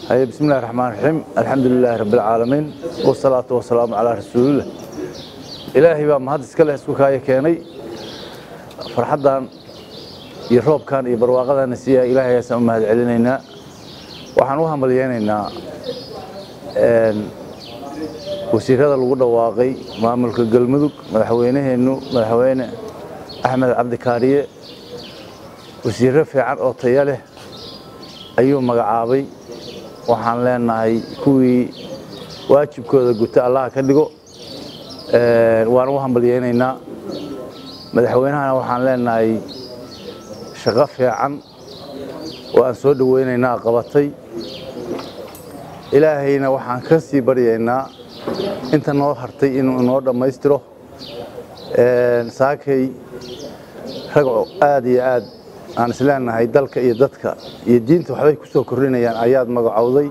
haye bismi illahi raxmaan raxiim alxamdu lilaahi rabbi alcaalamiin wasalaatu wasalaamu calaa rasuulillah ilaahay baa mahad iska leh isku kaaya keenay farxaddan iyo roobkan iyo barwaaqadanna siiyaa ilaahay ayaan u mahad celinaynaa waxaan u hambalyeynaynaa wasiirada lagu dhawaaqay maamulka galmudug madaxweynaheennu madaxweyne axmed cabdi kaariye wasiirro fiican oo taya leh ayuu magacaabay waxaan leenahay kuwii waajibkooda guta allaha ka dhigo waan u hambalyeynaynaa madaxweynahana waxaan leenahay shaqo fiican oo aan soo dhoweynaynaa qabatay ilaahayna waxaan ka sii baryaynaa inta noo hartay inuu inoo dhammaystiro saakay rag aad iyo aad aan isleenahay dalka iyo dadka iyo diinta waxbay ku soo kordhinayaan ayaad magacowday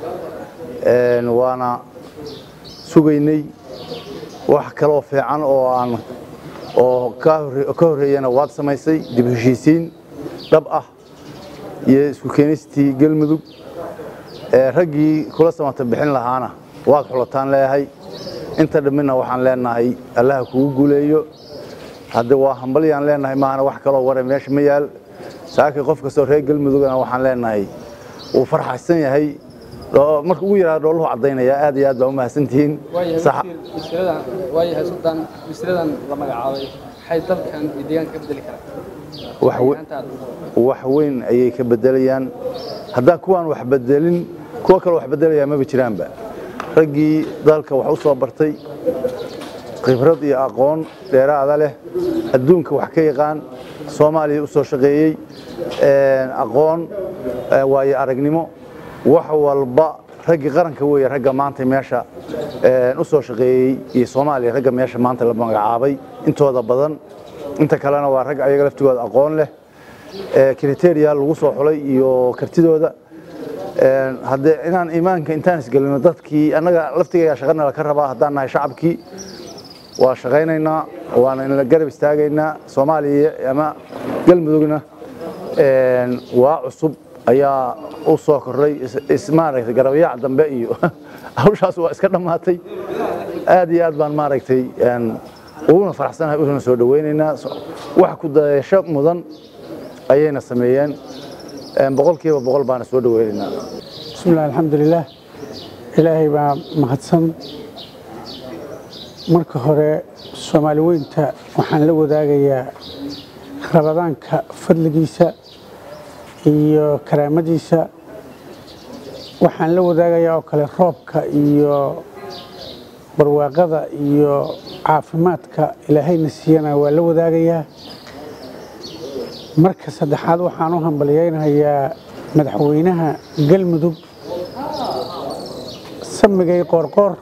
waana sugaynay wax kaloo fiican oo aan oo ka horreeyana waad samaysay dib heshiisiin dhab ah iyo isku keenistii galmudug raggii kula samata bixin lahaana waad xulataan leeyahay inta dhammina waxaan leenahay allaha kugu guuleeyo hadde waa hambalyaan leenahay maahana wax kaloo ware meesha ma yaal saakay qof kastoo reer galmudugana waxaan leenahay wuu farxaysan yahay marka ugu yaraada dhooluhu caddaynaya aad iyo aad baa u mahadsantihiin waayahay sultaan wasiiradan la magacaabay waxay dalkan iyo deegaanka ka bedeli karaan wax weyn ayay ka bedelayaan haddaan kuwaan wax bedelin kuwo kaloo wax bedelayaa maba jiraanba raggii dalka wax u soo bartay khibrad iyo aqoon dheeraada leh adduunka wax ka yaqaan soomaaliya u soo shaqeeyey aqoon waayo aragnimo wax walba raggii qaranka weeye ragga maanta meesha u soo shaqeeyey iyo soomaaliya ragga meesha maanta la magacaabay intooda badan inta kalena waa rag ayaga laftigooda aqoon leh kriteria lagu soo xulay iyo kartidooda haddee inaan iimaanka intaan isgelino dadkii annaga laftigayaa shaqana laka rabaa haddaan nahay shacabkii waa shaqaynaynaa waana inla garab istaagaynaa soomaaliya ama galmudugna waa cusub ayaa u soo kordhay maaragtay garabayaac dambe iyo hawshaas waa iska dhammaatay aad iyo aad baan maaragtay uguna faraxsanahay usuna soo dhoweynaynaa wax ku dayasho mudan ayayna sameeyeen boqolkiiba boqol baana soo dhoweynaynaa bismillahi alxamdulilah ilaahay baa mahadsan marka hore soomaali weynta waxaan la wadaagayaa rabadaanka fadligiisa iyo karaamadiisa waxaan la wadaagayaa oo kale roobka iyo barwaaqada iyo caafimaadka ilaahayna siiyana waa la wadaagayaa marka saddexaad waxaan u hambalyaynayaa madaxweynaha galmudug samigay qoorqoor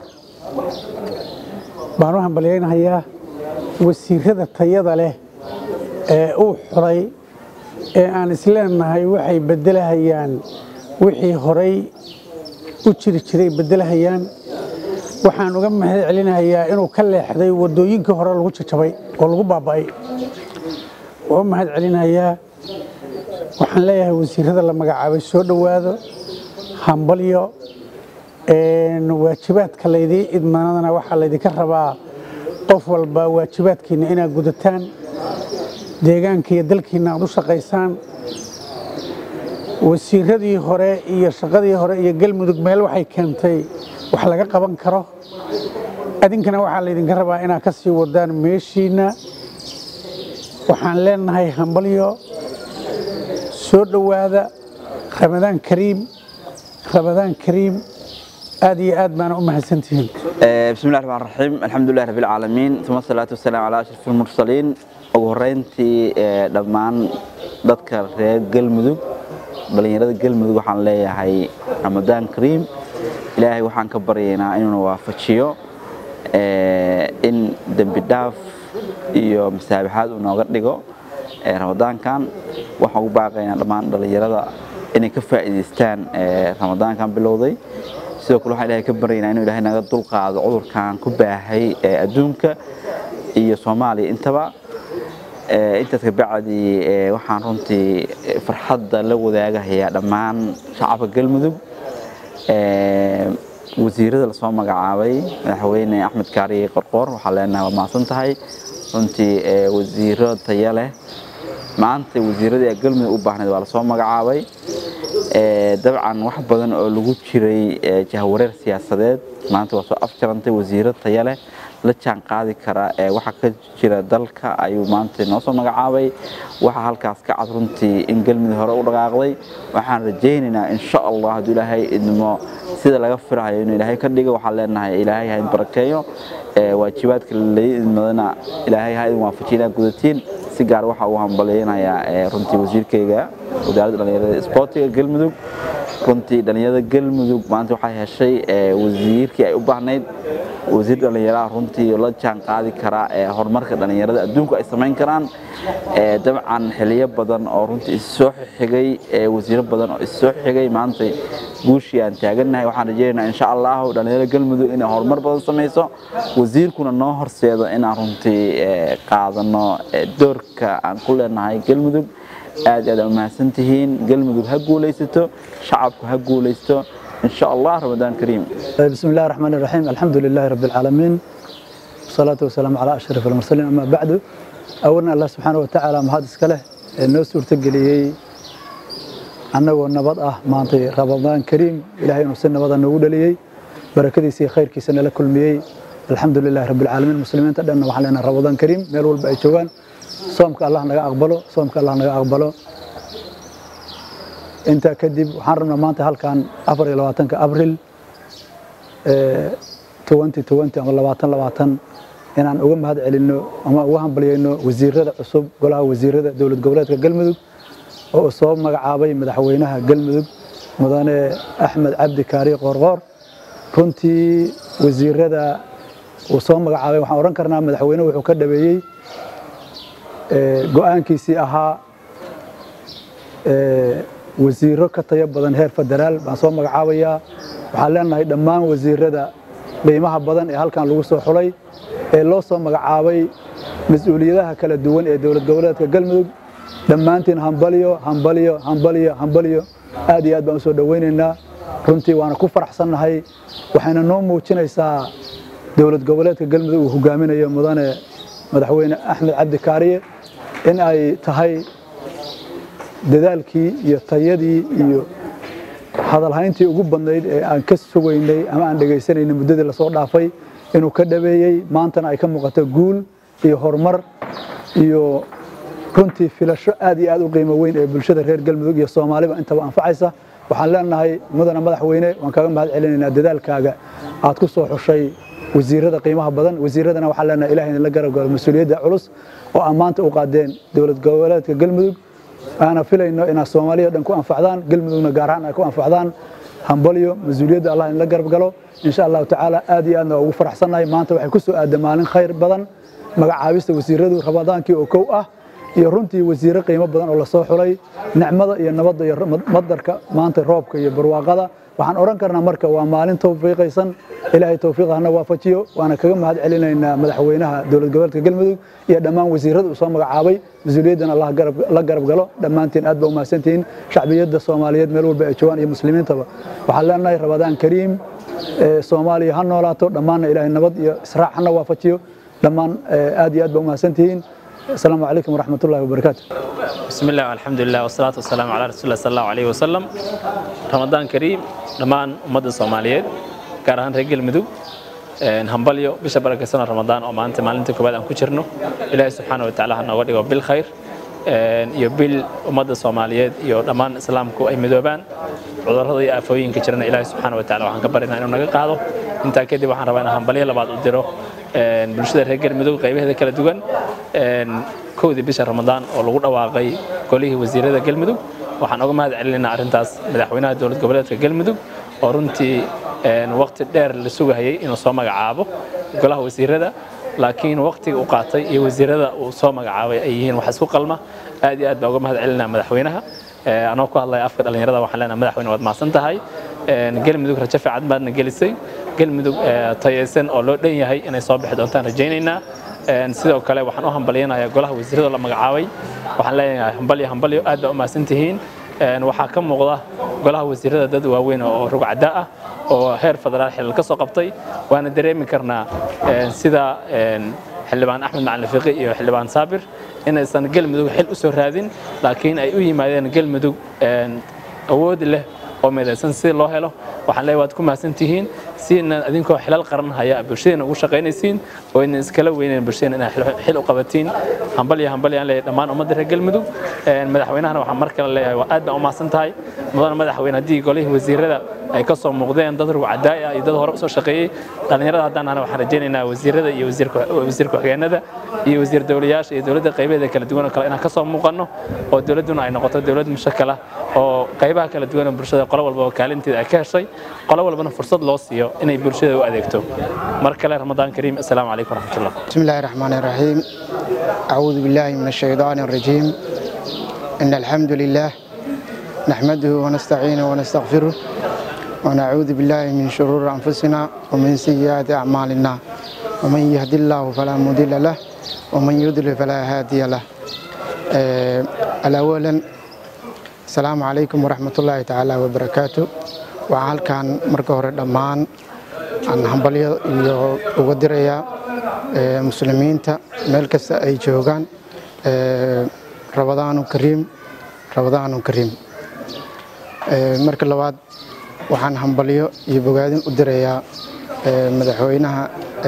baan u hambalyaynayaa wasiirada tayada leh ee uu xulay ee aan isleenahay waxay beddelahayaan wixii horay u jiri jiray beddelahayaan waxaan uga mahad celinayaa inuu ka leexday waddooyinkii hore lagu jajabay oo lagu baaba'ay waa u mahad celinayaa waxaan leeyahay wasiirada la magacaabay soo dhowaado hambalyo waajibaadka laydii idmanadana waxaa laydinka rabaa qof walba waajibaadkiinna inaad gudataan deegaanka iyo dalkiinna aad u shaqaysaan wasiiradii hore iyo shaqadii hore iyo galmudug meel waxay keentay wax laga qaban karo adinkana waxaa laydinka rabaa inaad ka sii wadaan meeshiinna waxaan leenahay hambalyo soo dhowaada ramadaan kariim ramadaan kariim aad iyo aad baana u mahadsantihiin بسم الله الرحمن الرحيم الحمد لله رب العالمين ثم الصلاة والسلام على أشرف المرسلين ugu horeyntii dhammaan dadka reer galmudug dhalinyarada galmudug waxaan leeyahay ramadaan kariim ilaahay waxaan ka baryaynaa inuuna waafajiyo in dembi dhaaf iyo masaabaxaad uu nooga dhigo ramadaankan waxaan ugu baaqaynaa dhammaan dhalinyarada inay ka faa'iidaystaan ramadaankan bilowday sidoo kale waxaan ilaahay ka baryaynaa inuu ilaahay naga dulqaado cudurkan ku baahay adduunka iyo soomaaliya intaba intaas ka bacdi waxaan runtii farxadda la wadaagahayaa dhammaan shacabka galmudug wasiirada lasoo magacaabay madaxweyne axmed kaariye qorqoor waxaa leenahay waa mahadsan tahay runtii wasiiro taya leh maanta wasiiradii ee galmudug u baahnayd waa lasoo magacaabay dabcan wax badan oo lagu jiray jahwareer siyaasadeed maanta waa soo afjarantay wasiiro taya leh la jaan qaadi kara waxa ka jira dalka ayuu maanta noo soo magacaabay waxa halkaas ka cad runtii in galmudug hore u dhaqaaqday waxaan rajaynaynaa insha allah hadduu ilaahay idmo sida laga firahayo inuu ilaahay ka dhigo waxaan leenahay ilaahay ha idin barakeeyo waajibaadka lai idmadana ilaahay ha idin waafajiyo inaad gudatiin si gaar waxa uu hambalyeynayaa runtii wasiirkayga wasaaradda dhallinyarada isboortiga galmudug runtii dhallinyarada galmudug maanta waxay heshay wasiirkii ay u baahnayd wasiir dhallinyaraha runtii la jaan qaadi kara horumarka dhallinyarada adduunku ay samayn karaan dabcan xiliyo badan oo runtii issoo xigay wasiiro badan oo issoo xigay maanta guushii aan taagannahay waxaan rajaynaynaa insha allahu dhallinyarada galmudug inay horumar badan samayso wasiirkuna noo horseedo inaan runtii qaadano doorka aan ku leenahay galmudug aad aad u mahadsantihiin galmudug ha guulaysato shacabku ha guulaysto إن شاء الله رمضان كريم بسم الله الرحمن الرحيم الحمد لله رب العالمين والصلاة والسلام على أشرف المرسلين أما بعد أولا الله سبحانه وتعالى مهاد اسكاله نو سورة قليي أنه النبض أه مانطي رمضان كريم إلهي نسل نبض النقود لي بركدي سي خير كي سنة لكل ميي الحمد لله رب العالمين المسلمين تدعنا وحلنا رمضان كريم ميلول بأي جوان صومك الله نقا أقبله صومك الله نقا أقبله intaa kadib waxaan rabnaa maanta halkan afar iyo labaatanka abril twenty twenty ama labaatan labaatan inaan uga mahad celinno ama uga hambalyeyno wasiirada cusub golaha wasiirada dowlad goboleedka galmudug oo uu soo magacaabay madaxweynaha galmudug mudane axmed cabdi kaari qoorqoor runtii wasiirada uu soo magacaabay waxaan odhan karnaa madaxweyne wuxuu ka dhabeeyey go-aankiisii ahaa wasiiro ka tayo badan heer federaal baan soo magacaabayaa waxaan leenahay dhammaan wasiirada qiimaha badan ee halkan lagu soo xulay ee loo soo magacaabay mas-uuliyadaha kala duwan ee dowlad goboleedka galmudug dhammaantiin hambalyo hambalyo hambalyo hambalyo aad iyo aad baan usoo dhowaynaynaa runtii waana ku faraxsannahay waxayna noo muujinaysaa dowlad goboleedka galmudug uu hogaaminayo mudane madaxweyne axmed cabdi kaariye in ay tahay dadaalkii iyo tayadii iyo hadalhayntii ugu badnayd ee aan ka sugaynay ama aan dhegaysanaynay muddadii lasoo dhaafay inuu ka dhabeeyey maantana ay ka muuqato guul iyo horumar iyo runtii filasho aad iyo aad u qiimo weyn ee bulshada reer galmudug iyo soomaaliba intaba anfacaysa waxaan leenahay mudane madaxweyne waan kaaga mahad celinaynaa dadaalkaaga aad ku soo xushay wasiirada qiimaha badan wasiiradana waxaan leenahay ilahay idinla garab galo mas-uuliyadda culus oo aan maanta u qaadeen dowlad goboleedka galmudug aana filayno inaad soomaaliya dhan ku anfacdaan galmudugna gaar ahaan ay ku anfacdaan hambalyo mas-uuliyadda allah inla garab galo insha allahu tacaala aad iyo aadna waa ugu faraxsannahay maanta waxay ku soo aada maalin khayr badan magacaabista wasiiradu ramadaankii oo kow ah iyo runtii wasiiro qiimo badan oo lasoo xulay nicmada iyo nabadda iyo madarka maanta roobka iyo barwaaqada waxaan odhan karnaa marka waa maalin tawfiiqaysan ilaahay tawfiiqa hana waafajiyo waana kaga mahad celinaynaa madaxweynaha dowlad goboleedka galmudug iyo dhammaan wasiirada uu soo magacaabay mas-uuliyaddana allah la garab galo dhammaantiin aad ba u mahadsantihiin shacbiyadda soomaaliyeed meel walba ay joogaan iyo muslimiintaba waxaan leenahay rabadaan kariim soomaaliya ha noolaato dhammaanna ilaahay nabad iyo israac hana waafajiyo dhammaan aad iyo aad ba u mahadsantihiin السلام عليكم ورحمة الله وبركاته بسم الله والحمد لله والصلاة والسلام على رسول الله صلى الله عليه وسلم رمضان كريم دمان أمد الصوماليات كارهان رجل مدو همبليو بش بركة سنة رمضان أو ما أنت ما أنت كبار أن كشرنو إلهي سبحانه وتعالى هنودي بالخير iyo bil ummadda soomaaliyeed iyo dhammaan islaamku ay midoobaan cudurrada iyo aafooyinka jirana ilaahay subxaana wa taala waxaan ka baryanaa inuu naga qaado intaa kadib waxaan rabaa inaan hambalyo labaad u diro bulshada reer galmudug qaybaheeda kala duwan kowdii bisha ramadaan oo lagu dhawaaqay golihii wasiirada galmudug waxaan uga mahad celinaynaa arrintaas madaxweynaha dowlad goboleedka galmudug oo runtii waqti dheer la sugahayay inuu soo magacaabo golaha wasiirada laakiin waqtiga uu qaatay iyo wasiirada uu soo magacaabay ay yihiin wax isku qalma aad iyo aad baa uga mahad celinaa madaxweynaha anoo ku hadlaya afka dhallinyarada waxaan leenahay madaxweyne waad mahadsan tahay galmudug rajo fiican baadna gelisay galmudug tayaysan oo loo dhan yahay inay soo bixi doontaan rajaynaynaa sidoo kale waxaan u hambalyanayaa golaha wasiirada la magacaabay waxaan leeyahay hambalyo hambalyo aad baa u mahadsan tihiin waxaa ka muuqda golaha wasiirada dad waaweyn oo rugcada ah oo heer federaal xilal ka soo qabtay waana dareemi karnaa sida xildhibaan axmed macalin fiqi iyo xildhibaan saabir inaysan galmudug xil u soo raadin laakiin ay u yimaadeen galmudug awood leh oo midaysan si loo helo waxaan leeyahay waad ku mahadsan tihiin si inaad idinkoo xilal qaran haya bulshadeenna ugu shaqaynaysiin oo idin iskala weynayn bulshadeenna inaad xil u qabatiin hambal iyo hambal yaan leeyahay dhammaan ummadda reer galmudug madaxweynahana waxaan mar kale leeyahay waa aad baan u mahadsan tahay mudana madaxweyne haddii golihii wasiirada ay ka soo muuqdeen dad rugcadaay ah iyo dad hore usoo shaqeeyey dhallinyarada haddaan ahna waxaan rajaynaynaa wasiirada iyo wasiir ku-xigeenada iyo wasiir dowlayaasha iyo dowladda qaybaheeda kala duwan oo kale inaan ka soo muuqanno oo dowladduna ay noqoto dowlad mushakala oo qaybaha kala duwan ee bulshada qolo walbaba kaalinteeda ay ka heshay qolo walbana fursad loo siiyo inay bulshada u adeegto mar kale ramadaan kariim assalaamu calaykum waraxmatullah بسم الله الرحمن الرحيم أعوذ بالله من الشيطان الرجيم إن الحمد لله نحمده ونستعينه ونستغفره ونعوذ بالله من شرور أنفسنا ومن سيئات أعمالنا ومن يهد الله فلا مضل له ومن يضلل فلا هادي له آه، الأولا السلام عليكم ورحمة الله تعالى وبركاته وعال كان مركه دمان aan hambalyo iyo uga dirayaa muslimiinta meel kasta ay joogaan rabadaanu kariim rabadaanu kariim marka labaad waxaan hambalyo iyo bogaadin u dirayaa madaxweynaha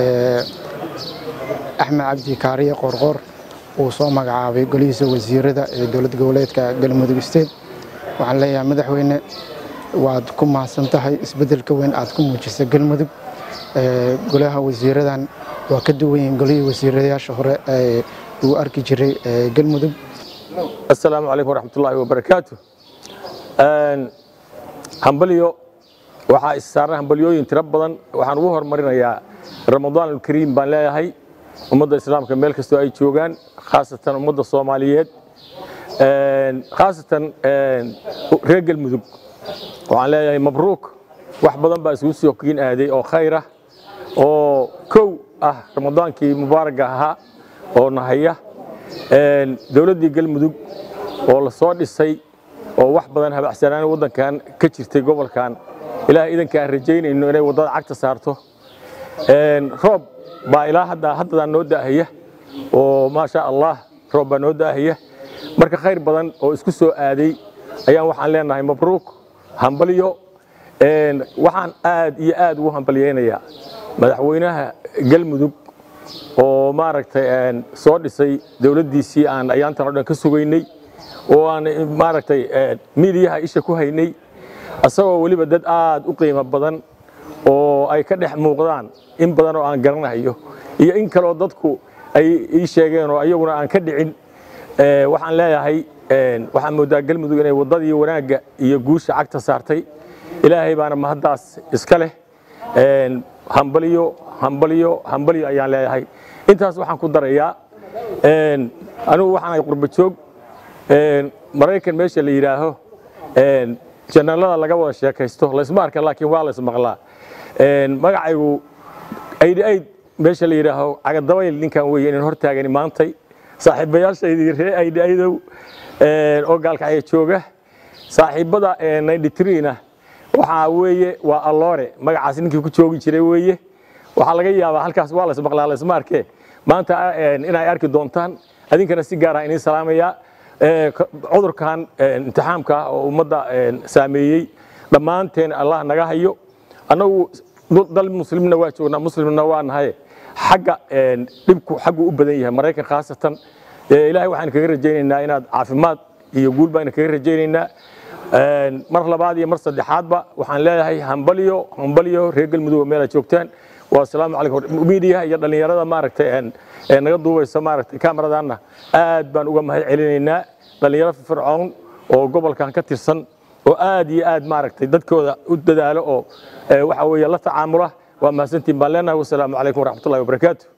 axmed cabdi kaariye qoorqoor uu soo magacaabay golihiisa wasiirada ee dowlad goboleedka galmudug state waxaan leeyahay madaxweyne waad ku mahadsan tahay isbeddelka weyn aad ku muujisay galmudug golaha wasiiradan waa ka duwan yihiin golihii wasiirayaasha hore ee uu arki jiray galmudug السلام عليكم ورحمة الله وبركاته hambalyo waxaa issaaran hambalyooyin tiro badan waxaan ugu hormarinayaa ramadaan alkariim baan leeyahay ummadda islaamka meel kastoo ay joogaan khaasatan ummadda soomaaliyeed khaasatan reer galmudug waxaan leeyahay mabruuk wax badan baa isugu soo kiin aaday oo khayr ah oo kow ah ramadaankii mubaaraga ahaa oo nahaya dowladdii galmudug oo la soo dhisay oo wax badan habacsanaan waddankan ka jirtay gobolkan ilaah idanka aan rajaynayno inay waddada cagta saarto roob baa ilaa hadda haddadaan noo daahaya oo maasha allah roob baa noo daahaya marka khayr badan oo isku soo aaday ayaan waxaan leenahay mabruuk hambalyo waxaan aad iyo aad ugu hambalyaynayaa madaxweynaha galmudug oo maaragtay soo dhisay dowladdiisii aan ayaantan oo dhan ka sugaynay oo aan maaragtay miidiyaha isha ku haynay asagoo weliba dad aad u qiimo badan oo ay ka dhex muuqdaan in badan oo aan garanayo iyo in kaloo dadku ay ii sheegeen oo ayaguna aan ka dhicin waxaan leeyahay waxaan moodaa galmudug inay waddadii wanaagga iyo guusha cagta saartay ilaahay baana mahaddaas iska leh hambalyo hambalyo hambalyo ayaan leeyahay intaas waxaan ku darayaa anigu waxaan ahay qurba joog maraykan meesha la yidhaaho janalada laga wada sheekaysto laysma arka laakiin waa laysmaqlaa magacaygu aydh ayd meesha la yidhaaho cagadabayl ninkan weeye inaan hortaagani maantay saaxiibayaashaydii ree aydh aydow oo gaalkacya jooga saaxiibbada na waxaa weeye waa alloore magacaas ninkii ku joogi jiray weeye waxaa laga yaabaa halkaas waa laysmaqlaa laysma arkee maanta inay arki doontaan adinkana si gaara iniin salaamayaa cudurkan imtixaamka ah oo ummadda saameeyey dhammaanteen allah naga hayo annagu dal muslimna waa joognaa muslimna waa nahay xagga dhibku xaggu u badan yahay maraykan khaasatan ilaahay waxaan kaga rajaynaynaa inaad caafimaad iyo guul baan kaga rajaynaynaa mar labaad iyo mar saddexaadba waxaan leeyahay hambalyo hambalyo reer galmudug meel aad joogtaan والسلام عليكم ميديا iyo dhalinyarada maaragtay ee naga duubaysa maaragtay kaamaradanna aad baan uga mahad celinaynaa dhalinyaro fircoon oo gobolkan ka tirsan oo aad iyo aad maaragtay dadkooda u dadaalo oo waxa weeye la tacaamula waa mahadsantiin baan leenahay wasalaamu calaykum waraxmatullahi wabarakaatu